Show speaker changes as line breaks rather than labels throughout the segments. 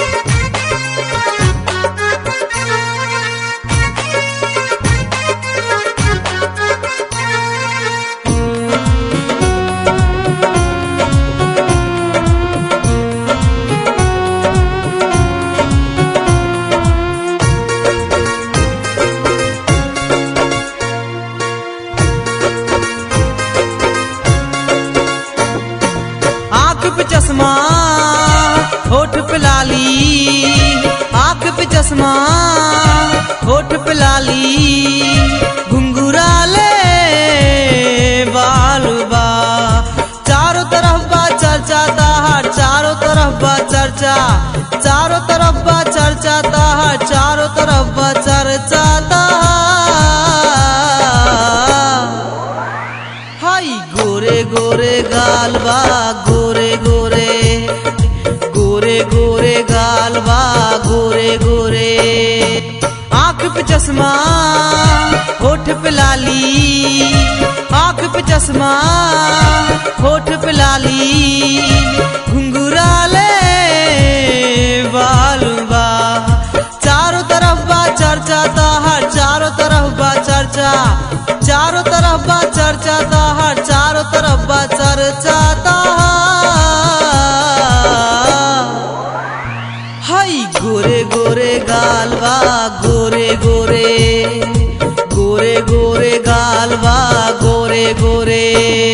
आंख पे चश्मा होठ पे लाली आंख पे चश्मा होठ पे लाली घुंघराले बाल बा चारों तरफ बा चर्चा ताहार चारों तरफ बा चर्चा चारों तरफ बा चर्चा ताहार चारों तरफ बा चर्चा ताहार हाय गोरे गोरे गाल बा गोरे गोरे गोरे गोरे गाल बा गोरे गोरे आंख पे चश्मा होठ पे लाली आंख पे चश्मा होठ पे लाली घुंघराले बाल बा चारों तरफ बा चर्चा ताहार चारों तरफ बा चर्चा चारों तरफ बा चर्चा ताहार चारों तरफ बा चर्चा ताहार हाय गोरे गोरे गाल बा गोरे गोरे गोरे गोरे गाल बा गोरे गोरे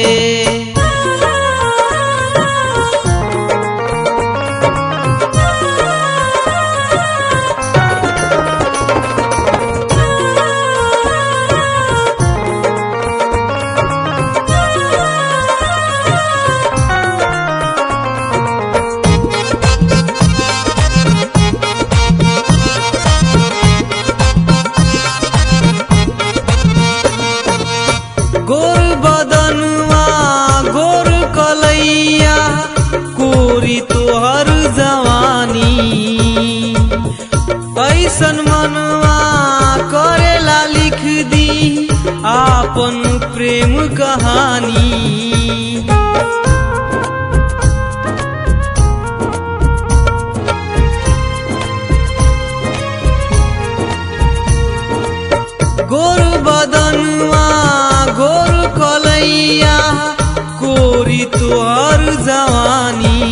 गोर बदनुआ गोर कलैया कोरी तोहर जवानी ऐसन मनवा करेला लिख दी आपन प्रेम कहानी गोर बदनुआ गोर कलैया कोरी तोहर जवानी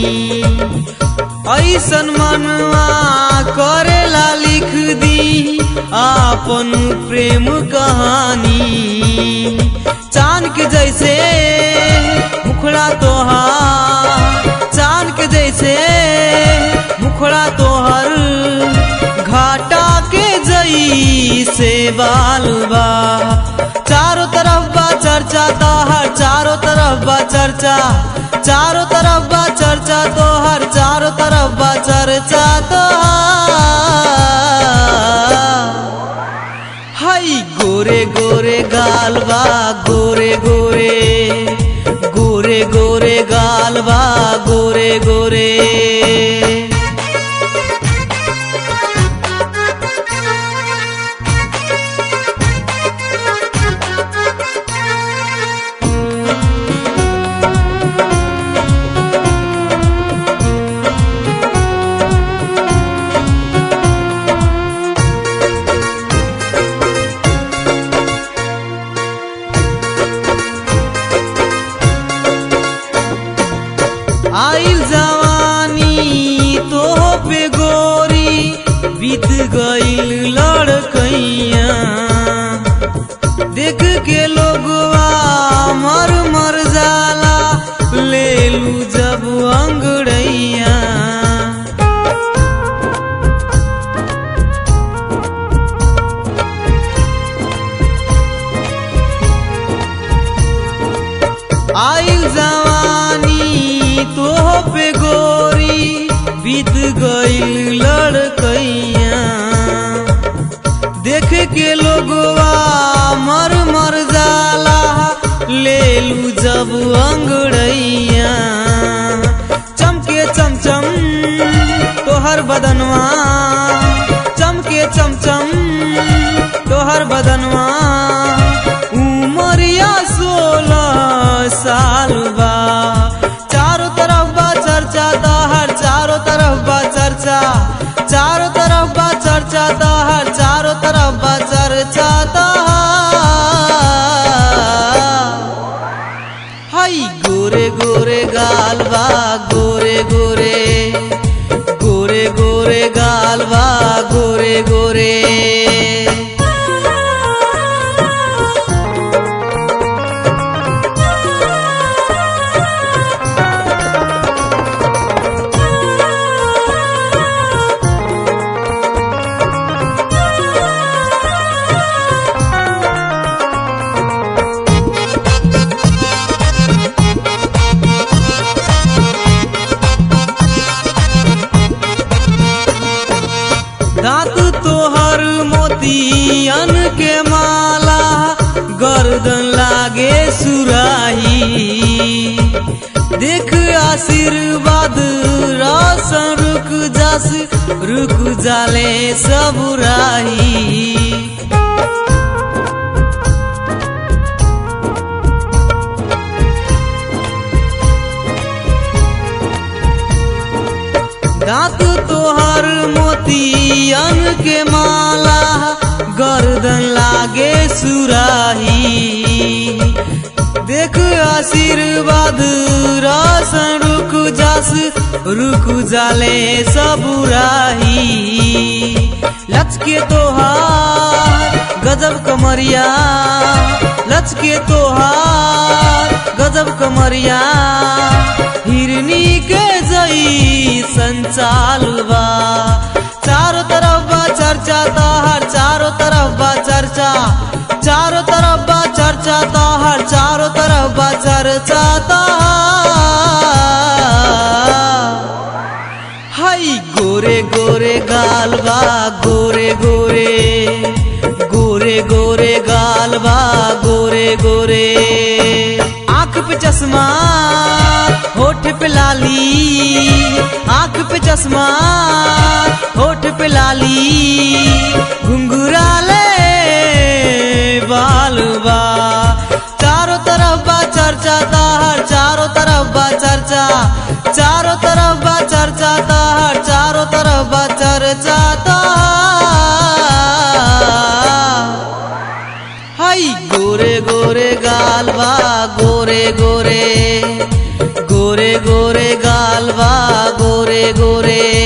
ऐसन मनवा करेला लिख दी आपन प्रेम कहानी चांद के जैसे मुखड़ा तोहार चांद के जैसे मुखड़ा तोहर घाटा के जई से बालबा चारों तरफ बा चर्चा तोहर चारों तरफ बा चर्चा चारों तरफ बा चर्चा तोहर चारों तरफ बा चर्चा तोहर हाय गोरे गोरे गाल बा गोरे गोरे गोरे गोरे गाल बा गोरे गोरे आइल जवानी तो पे गोरी बीत गईल लड़कैया देख के लोगवा मर मर जाला ले लू जब अंगड़ैया आइल जवानी तो पे गोरी बीत गईल लड़कैया देख के लोगवा मर मर जाला ले लू जब अंगड़ैया चमके चमचम तोहर बदनवा चमके चमचम तोहर बदनवा उमरिया सोलह साल बा चारों तरफ बा चर्चा तोहर चारों तरफ बा चर्चा चर्चा चारों तरफ बा चर्चा तहर चारों तरफ बा चर्चा तहर हाई गोरे गोरे गाल बा गोरे गोरे गोरे गोरे गाल बा गोरे गोरे दांत तोहर मोतियन के माला गर्दन लागे सुराही देख आशीर्वाद रसन रुक जास रुक जाले सब राही दांत तोहर मोतियन के माला गर्दन लागे सुराही देख आशीर्वाद रसन रुक जास रुक जाले सबुराही लचके तोहार गजब कमरिया लचके तोहार गजब कमरिया हिरनी के जई संचाल बा चारों तरफ बा चर्चा तहर चारों तरफ बा चर्चा चारों तरफ बा चर्चा तहर चारों तरफ बा चर्चा तहर हाई गोरे गोरे गाल बा गोरे गोरे गोरे गोरे गाल बा गोरे गोरे आंख पे चश्मा होठ पे लाली आंख पे चश्मा होठ पे लाली घुंघराले बाल बा चारों तरफ बा चर्चा ताहर चारों तरफ बा चर्चा चारों तरफ बा चर्चा ताहर चारों तरफ बा चर्चा ताहर हाई गोरे गोरे गाल बा गोरे गोरे गोरे गोरे गाल बा गोरे गोरे